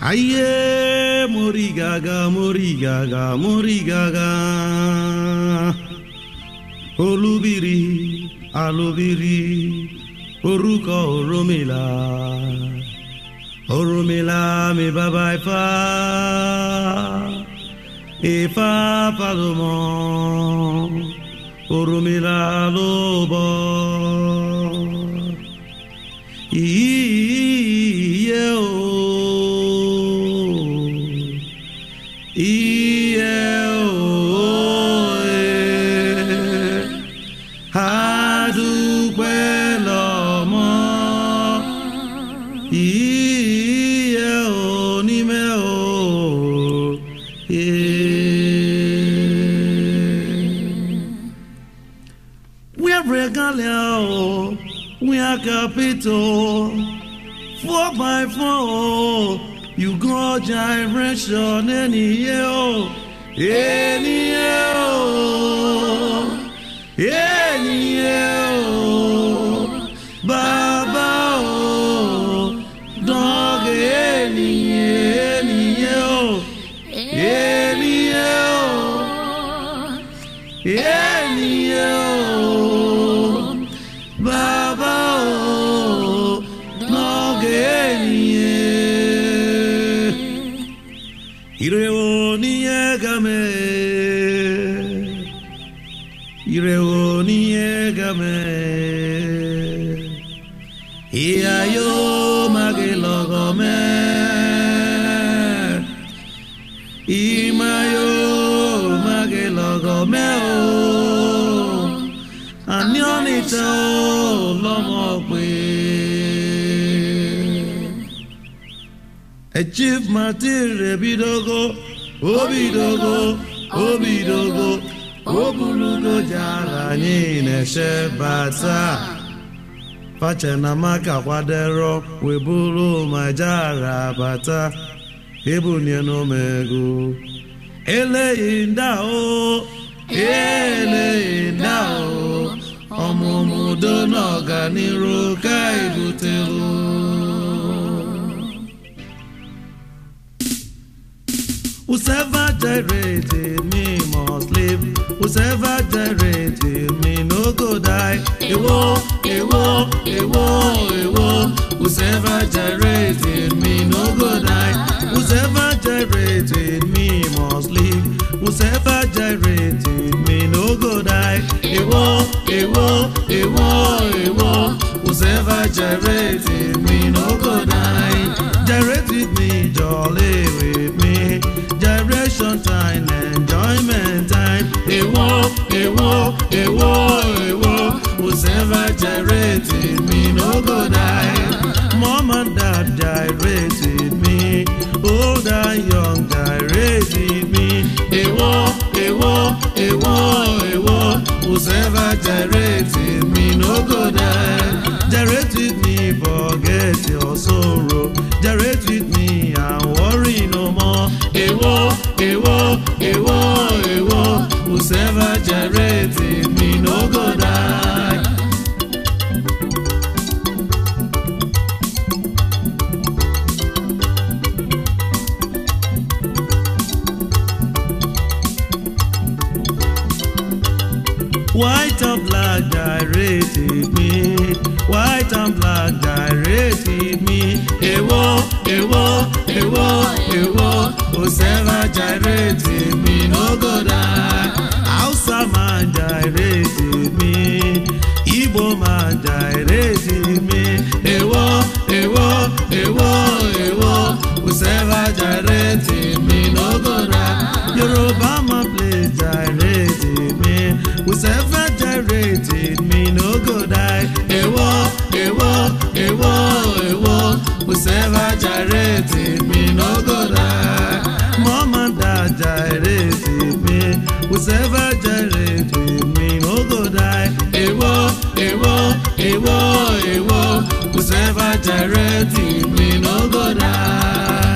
Aye, morigaga, morigaga, morigaga. Olúbìrí, alúbìrí, orúkọ Ọ̀rúnmìlà. Ọ̀rúnmìlà mi bàbá Ifá. Ifá Pàlọ́mọ. Ọ̀rúnmìlà ló bọ̀. Iye o. Iye o. eh. Adúpẹ́ lọ́mọ. Iye o nímẹ̀ o. eh. We are regalia, we are capital. Four by four, you go gyration any year, any year, any year. Baba, oh, dog, any, any year, any year, any year. Baba o n'oge enyiye ire o n'ihe game ire o n'ihe game ihe ayo magi lọgọ me imayo magi lọgọ me o àní ọ̀nìtẹ̀ ó lọ́mọ pé. Chief Martin Rebidogo, Obidogo, Obidogo, Obulugo jara anyị na-eche bata. Fachenamaka kwadero weburu ma jara bata. Ebunye n'omego. Eleghị nda o, eleghị nda o. ọmụmụ udo na ọganiru ka ebutelu Whosoever generated me must live. Whosoever generated me no go die. Ewo, ewo, ewo, ewo. Whosoever generated me no go die. Whosoever generated me must live. Whosoever generated me no go die. Ewo, ewo, ewo, ewo. Whosoever generated me no go die. Generate with me, jolly with me. Generation time, enjoyment time. Ewo, ewo, ewo, ewo. Whosoever generated me no go die. Mom and dad generated me. Old and young generated me. Ewo, ewo, ewo, ewo. Whosoever generated me no go die. Generate with me, forget your sorrow. Generate with me and worry no more. Ewo, ewo, ewo, ewo. Whosoever generated me no go die. White and black gyrated me. White and black gyrated me. Ewo, ewo, ewo, ewo. Whosoever gyrated me no go die. Hausa man gyrated me. Igbo man gyrated me. Ewo, ewo, ewo, ewo. Whosoever gyrated me no go die. Yoruba man play gyrated me. Whosoever gyrated me no go die. Ewo, ewo, ewo, ewo. Whosoever gyrated me no go die. Mom and dad gyrated me. Whosoever gyrated me no go die. Ewo, ewo, ewo, ewo. Whosoever gyrated me no go die.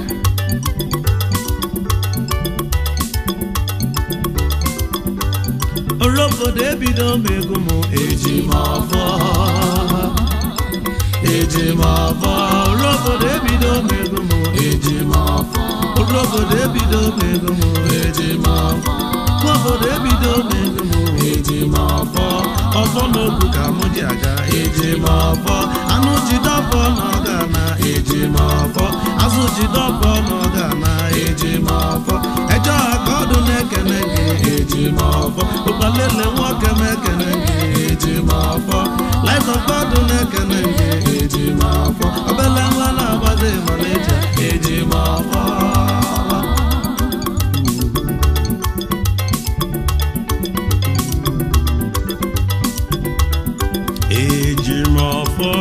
Orobodo ebido megụ m eji m ọfọ eji m ọfọ orobodo ebido megụ m eji obodo ebido mego m eji m ọfọ nwa obodo ebido mego m eji m ọfọ ọfọ n'okwu ka mụ ji aga eji m ọfọ anụ ji dọfọ n'ọga na eji m ọfọ azụ ji dọfọ n'ọga na eji m ọfọ ẹjọ aka ọdụ na-ekene gị eji m ọfọ ụkpalele nwoke m ekene gị eji m ọfọ laịtọkpa ọdụ na-ekene gị eji m ọfọ obele nwa na-agbazi malija eji m ọfọ eji m ọfọ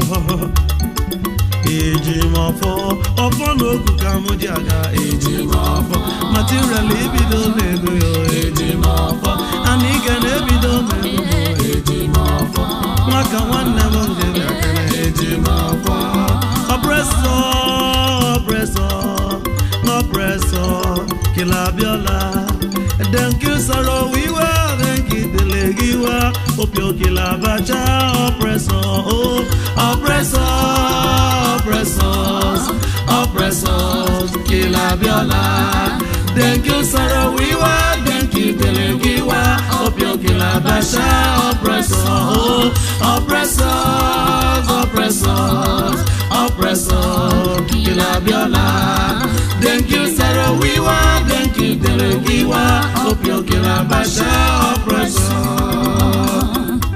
eji m ọfọ ọfọ n'ogu ka mụ ji aga eji m ọfọ material ibido n'ego yo eji m ọfọ ana ike na-ebido n'ego yo eji m ọfọ nwaka nwanne m nke bịakere eji m ọfọ ọpresọ ọpresọ n'ọpresọ kila abịọla denki sọrọ wiwa denki dele gị wa opio kila abacha ọpresọ o ọpresọ oppressors, oppressors, kila biola. Thank you, sorrow we were, thank you, Telegiwa, Opio kila basha, oppressors, oppressors, oppressors, oppressors, kila biola. Thank you, sorrow we were, thank you, Telegiwa, Opio kila basha, oppressors.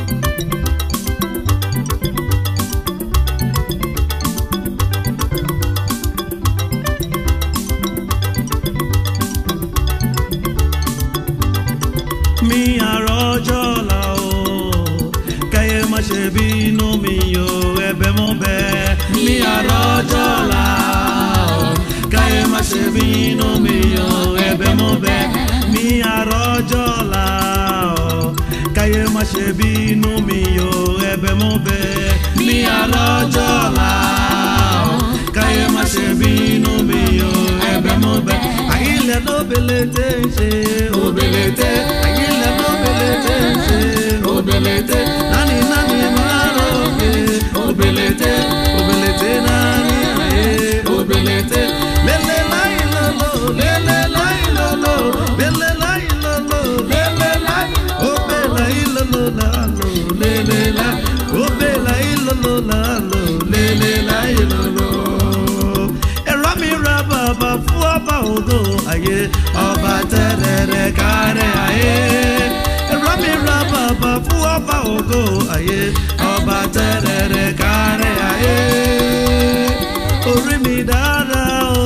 mi àrọ́jọ́ la o káyé má ṣe bínú mi o ẹ̀bẹ̀ mo bẹ̀. mi àrọ́jọ́ la o káyé má ṣe bínú mi o ẹ̀bẹ̀ mo bẹ̀. mi àrọ́jọ́ la o káyé má ṣe bínú mi o ẹ̀bẹ̀ mo bẹ̀. mi àrọ́jọ́ la o káyé má ṣe bínú mi o ẹ̀bẹ̀ mo bẹ̀. àyílẹ̀ ló belete ń ṣe òbelete àyílẹ̀ ló belete ń ṣe òbelete nani nani máa rògbè òbelete òbelete nani ayé òbelete lélẹ̀ láì lọ́lọ́ lélẹ̀ láì lọ́lọ́ lélẹ̀ láì lọ́lọ́ lélẹ̀ láì òbẹ̀ láì lọ́lọ́ lálọ́ lélẹ̀ láì òbẹ̀ láì lọ́lọ́ lálọ́ lélẹ̀ láì lọ́lọ́ ẹ̀rọ mi ra bàbá fún ọba ògo ayé ọba tẹ́lẹ̀rẹ̀ kárẹ̀ ayé ẹ̀rọ mi ra bàbá fún ọba ògo ayé ọba tẹ́lẹ̀rẹ̀ kárẹ̀ ayé orí mi dára o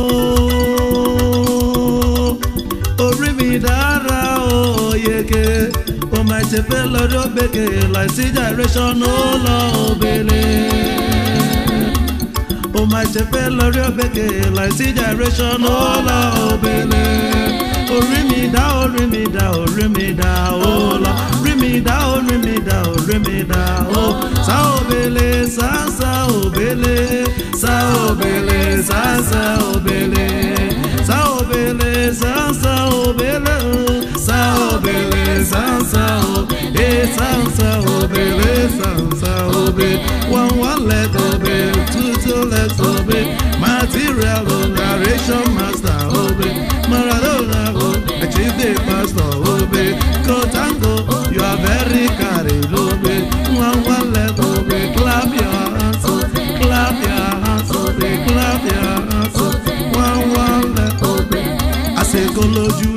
orí mi dára o yege o máa ṣe fẹ́ lọ́dọ̀ gbèké láìsí generation ó lọ òbèlè ó máa ṣe fẹ́ lórí òbèkè láìsí generation ó lọ òbèlè orí mi dá orí mi dá orí mi dá ó lọ rí mi dá orí mi dá orí mi dá ó sá òbèlè sá sá òbèlè sá òbèlè sá sá òbèlè sá òbèlè sá sá òbèlè sá òbèlè sá sá òbèlè sá sá òbèlè sá sá òbèlè one one let obey two two let obey material narration master obey maradona obey achieve the pastor obey go tango you are very carried obey one one let obey clap your hands clap your hands obey clap your hands one one let obey àsìkò lójú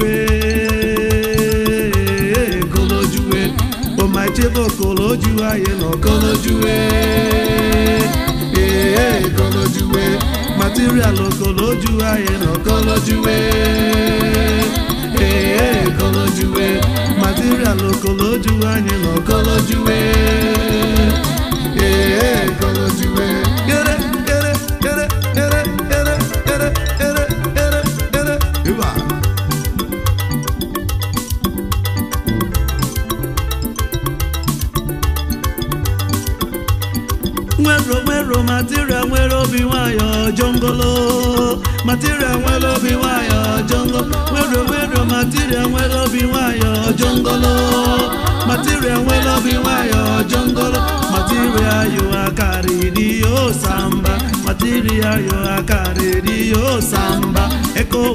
ẹ̀ kò lójú ẹ̀ o máa ṣe bò kò lójú ayé lọ kò lójú ẹ̀ kò lójú ẹ̀ material kò lójú ayé lọ kò lójú ẹ̀ kò lójú ẹ̀ material kò lójú ayé lọ kò lójú ẹ̀ kò lójú ẹ̀. Kere kere kere kere kere kere kere kere kere. Iba. nwero nwero material nwere obi nwayọ jongolo material nwere obi nwayọ jongolo nwero nwero material nwere obi nwayọ jongolo material nwere obi nwayọ jongolo material yo akarịrị yo samba material yo akarịrị yo samba eko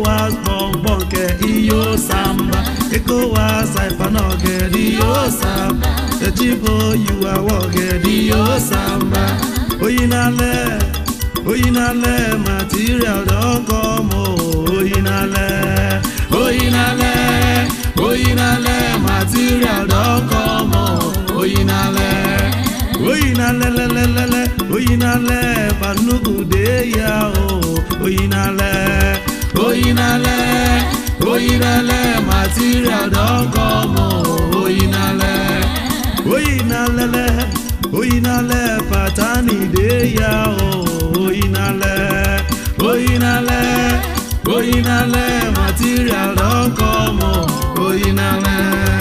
samba. Echibo, you are walking the samba. Oyinale, oyinale, material don come o. Oyinale, oyinale, oyinale, material don come o. Oyinale, oyinale, lelelele, oyinale, panugude ya o. Oyinale, oyinale, oyinale, material don come o. Oyinale. oyinalele oyinale patani de ya o oyinale oyinale oyinale material don come o oyinale.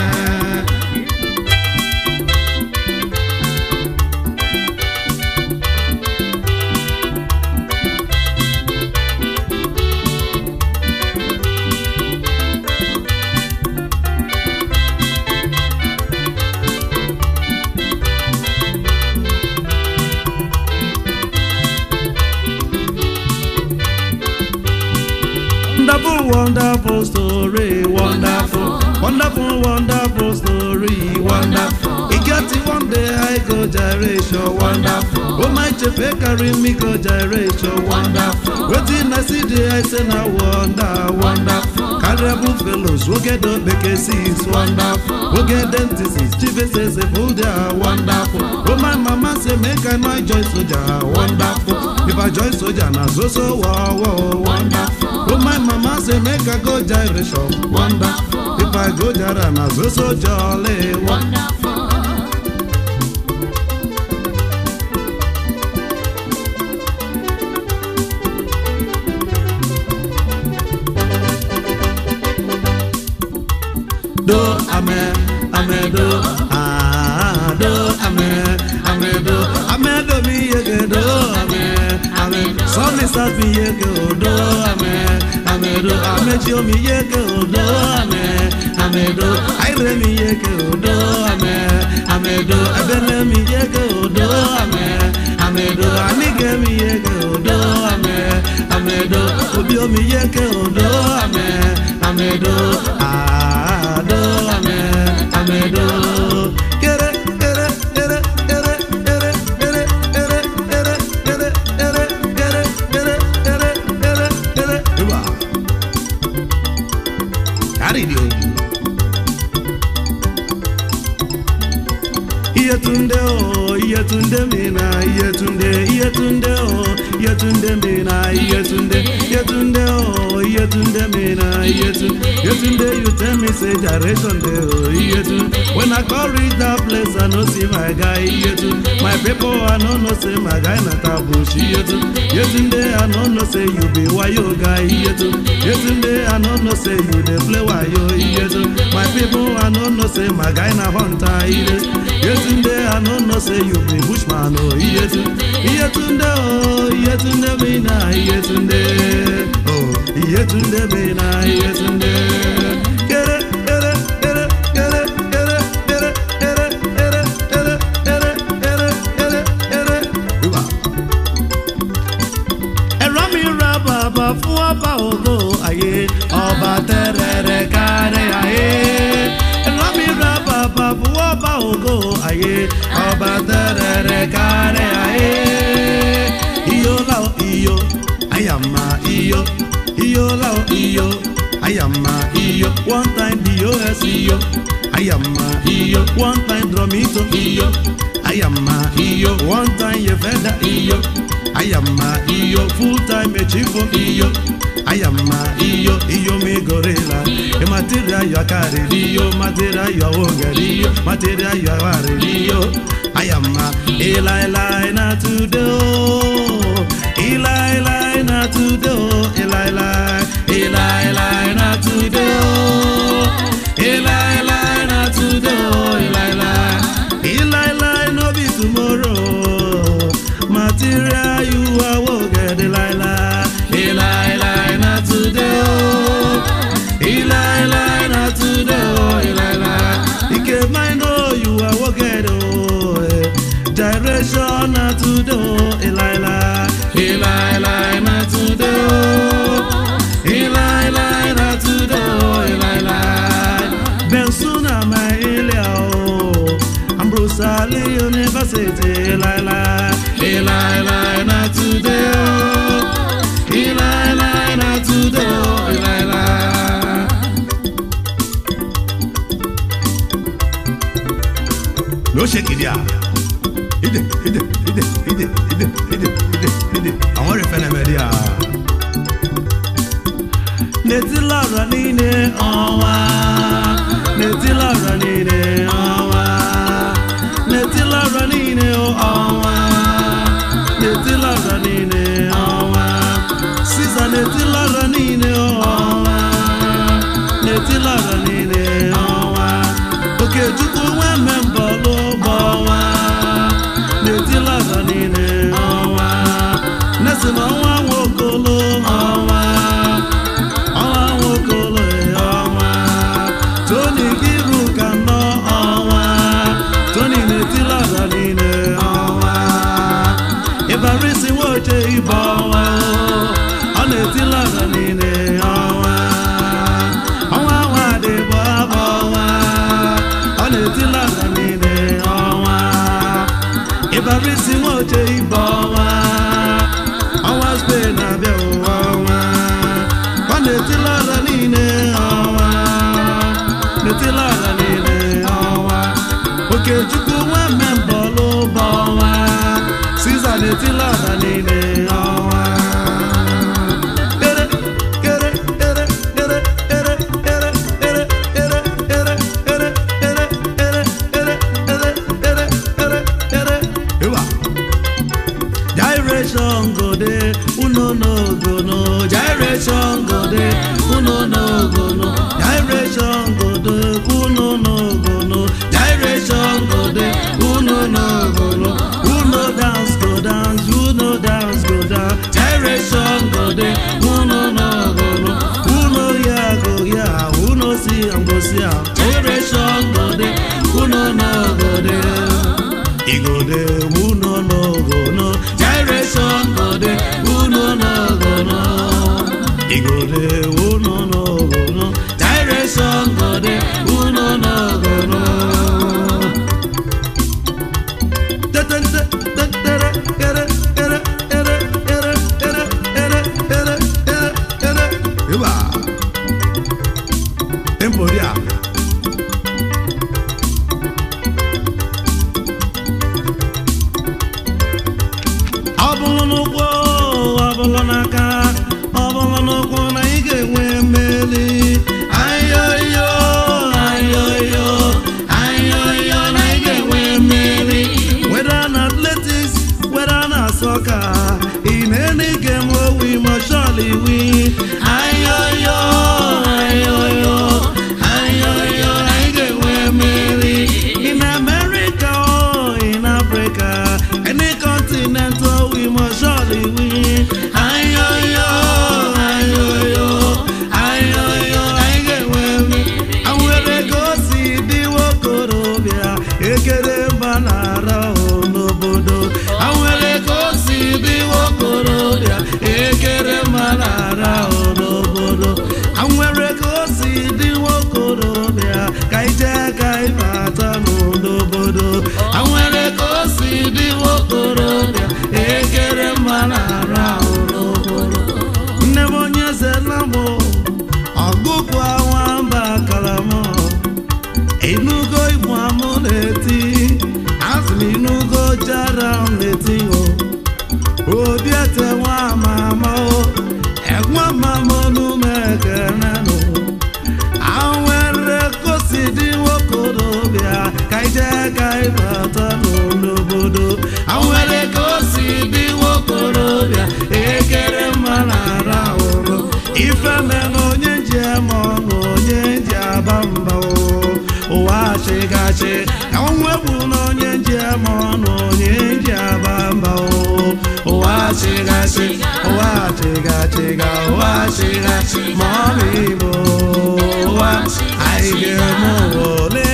Wonderful, wonderful story, wonderful, wonderful, wonderful story, wonderful. E get it one day I go gyration, wonderful. Oh my chefe carry me go gyration, wonderful. Wetin I see there I say na wonder, wonderful. Carnival fellows wey get up make six, wonderful. Wey get dentists, chief say say full there, wonderful. Oh my mama say make I no join soldier, wonderful. If I join soldier na so so wow wow, wonderful. Oh my mama say make I go gyration, wonderful. If I go jara na so so jolly, wonderful. do ame ame do ah do ame ame do ame do mi yege do ame ame sọmi safi yege o do ame ame do ame tí omi yege o do ame ame do ayire mi yege o do ame ame do ebele mi yege o do ame ame do anige mi yege o do ame ame do obi omi yege o do ame ame do ah do ame ame do. Kere kere kere kere kere kere kere kere kere kere kere kere kere kere kere. Iwa. Carry the old. Iyetunde o, Iyetunde mina, Iyetunde, Iyetunde o, Iyetunde mina, Iyetunde, Iyetunde o, Iyetunde mina, Iyetunde, Iyetunde you tell me say direction dey o, Iyetunde. When I call reach that place I no see my guy, Iyetunde. My people I no know say my guy na tabush, Iyetunde. Iyetunde I no know say you be wayo guy, Iyetunde. Iyetunde I no know say you dey play wayo, Iyetunde. My people I no know say my guy na hunter, Iyetunde. Yetunde I no know say you be bushman oh Yetunde Yetunde oh Yetunde me na Yetunde oh Yetunde me na Yetunde Kere kere kere kere kere kere kere kere kere kere kere kere kere Iwa ẹ̀rọ mi ra bàbá fún ọba ògo ayé ọba tẹ́rẹ̀ẹ́rẹ́ kárí ayé ẹ̀rọ mi ra bàbá fún ọba ògo ayé ọba tẹ́rẹ̀ẹ́rẹ́ kárí ayé iyo lao iyo ayama iyo iyo lao iyo ayama iyo one time dos iyo ayama iyo one time drumito iyo ayama iyo one time yefeda iyo ayama iyo full time echifo iyo ayama iyo iyo mi gorilla e material yo akariri iyo material yo ogeri iyo material yo awariri iyo ayama ilailai na today o ilailai na today o ilailai ilailai na today o ilailai na today o ilailai ilailai no be tomorrow material you are woge ilailai ilailai na today o ilailai na today o ilailai ike mine know you are woge o eh. direction na today o ilailai ilailai na today o. ịlaịla na today oh ịlaịla no shake it there ide ide ide ide ide ide ide ide àwọn rẹ̀ fẹ́lẹ̀ mẹ́rin à. N'eti lọ́rọ̀ niile ọnwa n'eti lọ́rọ̀ niile ọnwa n'eti lọ́rọ̀ niile ọnwa n'eti lọ́rọ̀ niile ọnwa Siza n'eti lọ́rọ̀ niile ọnwa n'eti lọ́rọ̀ niile ọnwa Okechukwu nwa mmembọ lụ bụ ọnwa n'eti lọ́rọ̀ niile ọnwa Nesi na ọnwa nwokolo ọnwa ọnwa nwokolo ọnwa Tony Giru ka nọ ọnwa Tony n'eti lọ́rọ̀ niile ọnwa Ibarisi nwoche ibe ọnwa ọ na-eti lọ́rọ̀ niile ọnwa ọnwa nwa dị bụ abụ ọnwa ọ na-eti lọ́rọ̀ niile ọnwa Ibarisi nwoche ibe ọnwa ọnwa Spain na-abịa ụwa ọnwa ọ na-eti lọ́rọ̀ niile ọnwa na-eti lọ́rọ̀ niile ọnwa Okechukwu nwa mmembọlụ bụ ọnwa Siza na-eti lọ́rọ̀ niile ọnwa Ere, ere, ere, ere, ere, ere, ere, ere, ere, ere, ere, ere, ere, ere, ere, ere, ere. Ịwa. Gyration go dey, uno no go no. Gyration go dey, uno no go no. Gyration go dey, uno no go no. Gyration go dey, uno no go no. Uno dance go dance, uno dance go dance. Gyration go dey, uno no go no. Uno ya go ya, uno see am go see am. Gyration go dey, uno no go dey. E go dey, uno no go no. Gyration go dey, uno no go no. E go dey, uno no go no. Gyration go dey, uno no go no. Te-te-te, te-tere, ere, ere, ere, ere, ere, ere, ere, ere, ere. Iba. Tempo dia. ọ bụrụ n'ụkwụ ọ bụrụ n'aka ọ bụrụ n'ụkwụ na ị ga-enwe mmeri ayoyo ayoyo ayoyo na ị ga-enwe mmeri weda na athletics weda na soccer in any game wey we must surely win ayoyo ayoyo ayoyo na ị ga-enwe mmeri in America or in Africa any continent oh, we must surely win ayoyo ayoyo ayoyo anyị ga-enwe mmeri anwere ka o si dị nwokorobịa ekere mba na-ara ahụ n'obodo anwere ka o si dị nwokorobịa ekere mba na-ara ahụ n'obodo anwere ka o si dị nwokorobịa ka ije ka ịbata n'obodo anwere ka o si dị nwokorobịa ekere mba na-ara ahụ n'obodo nne m onye zela m ọgụgụ nwamba kalamọ inugo igbo amụ na-eti asị m inugo jara m na-eti o obi ete nwa amama o egwa mama onume ekenenụ anwere kosi dị nwokorobịa ka ije ka ịbata n'obodo anwere kosi dị nwokorobịa ekere mma na ara ụrụ ife me na onye ji eme ọnụ onye ji aba mba o ụwa achịgachi onwe bụ na onye ji eme ọnụ onye ji aba mba o ụwa achịgachi ụwa achịgachiga ụwa achịgachi ma ọ bụ igbo ụwa anyị ga-eme ụwa ole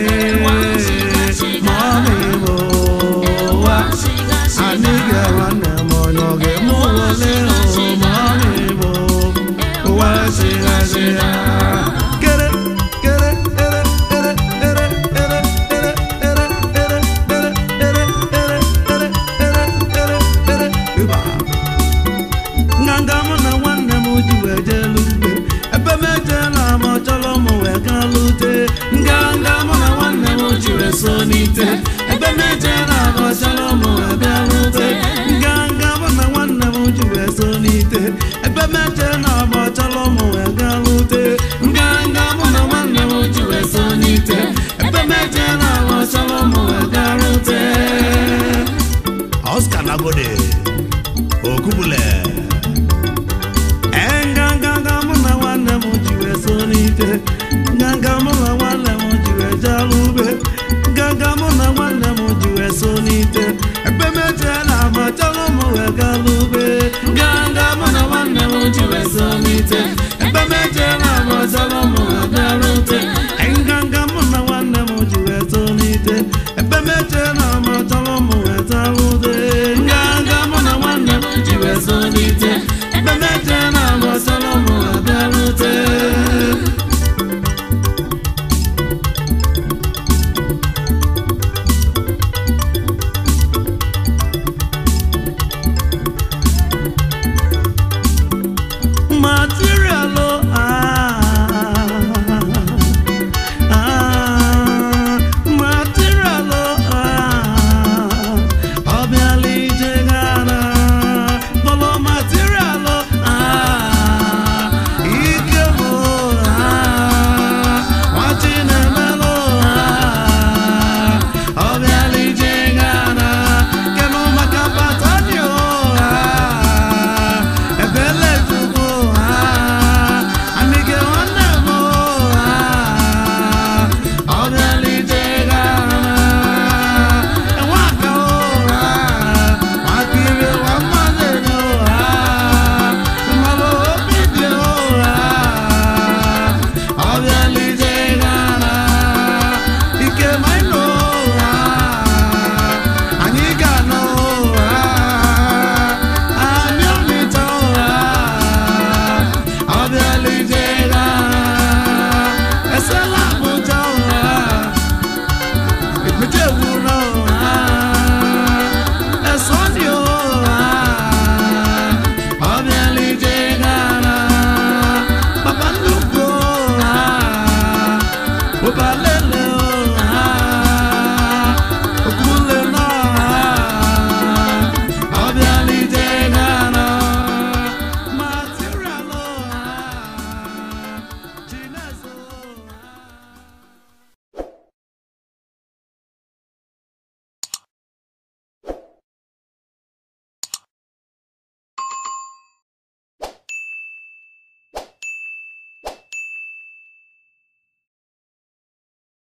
ma ọ bụ igbo ụwa anyị ga-nwanne m onye ọ ga-eme ụwa ole o ma ọ bụ igbo ụwa achịgachiga kere kere ere ere ere ere ere ere ere ere ere ere ere ere ere ere ịba nganga nganga mụ na nwanne m ji wee jelu ugbe ebe m ejela ma ọ chọrọ m wee gaa lute nganga mụ na nwanne m ji wee so n'ite ebe m ejela ma ọ chọrọ m wee bịa lute nganga mụ na nwanne m ji wee so n'ite ebe m ejela ma ọ chọrọ m wee gaa lute nganga mụ na nwanne m ji wee so n'ite ebe m ejela ma ọ chọrọ m wee gaa lute Oscar Nagode